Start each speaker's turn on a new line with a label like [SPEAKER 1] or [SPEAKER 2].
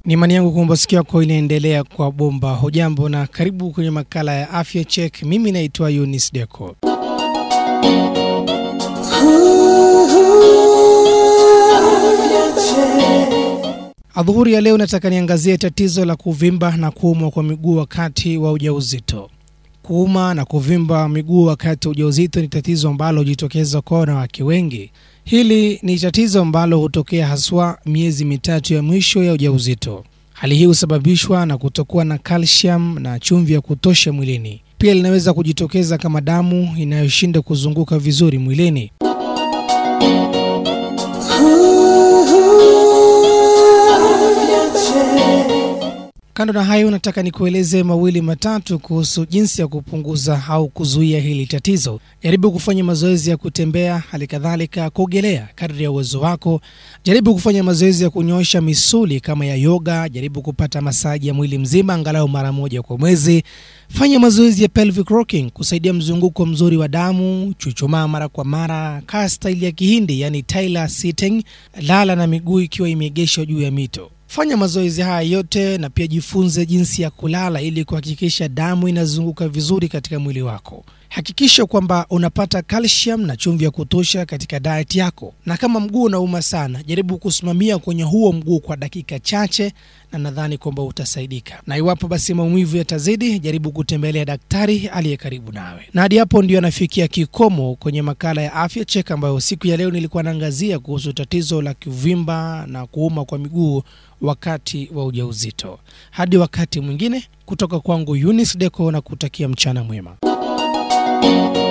[SPEAKER 1] Ni imani yangu kwamba sikio yako inaendelea kwa bomba. Hujambo na karibu kwenye makala ya afya check. Mimi naitwa Yunis Deco. Adhuhuri ya leo nataka niangazie tatizo la kuvimba na kuumwa kwa miguu wakati wa ujauzito. Kuuma na kuvimba miguu wakati wa ujauzito ni tatizo ambalo hujitokeza kwa wanawake wengi. Hili ni tatizo ambalo hutokea haswa miezi mitatu ya mwisho ya ujauzito. Hali hii husababishwa na kutokuwa na calcium na chumvi ya kutosha mwilini. Pia linaweza kujitokeza kama damu inayoshinda kuzunguka vizuri mwilini. Kando na hayo, nataka nikueleze mawili matatu kuhusu jinsi ya kupunguza au kuzuia hili tatizo. Jaribu kufanya mazoezi ya kutembea, hali kadhalika kuogelea kadri ya uwezo wako. Jaribu kufanya mazoezi ya kunyoosha misuli kama ya yoga. Jaribu kupata masaji ya mwili mzima angalau mara moja kwa mwezi. Fanya mazoezi ya pelvic rocking kusaidia mzunguko mzuri wa damu. Chuchumaa mara kwa mara. Kaa staili ya Kihindi, yani Tyler sitting. Lala na miguu ikiwa imeegeshwa juu ya mito. Fanya mazoezi haya yote na pia jifunze jinsi ya kulala ili kuhakikisha damu inazunguka vizuri katika mwili wako. Hakikisha kwamba unapata calcium na chumvi ya kutosha katika diet yako, na kama mguu unauma sana, jaribu kusimamia kwenye huo mguu kwa dakika chache, na nadhani kwamba utasaidika. Na iwapo basi maumivu yatazidi, jaribu kutembelea daktari aliye karibu nawe. Na hadi hapo ndio anafikia kikomo kwenye makala ya afya cheka, ambayo siku ya leo nilikuwa naangazia kuhusu tatizo la kuvimba na kuuma kwa miguu wakati wa ujauzito. Hadi wakati mwingine, kutoka kwangu Eunice Deco na kutakia mchana mwema.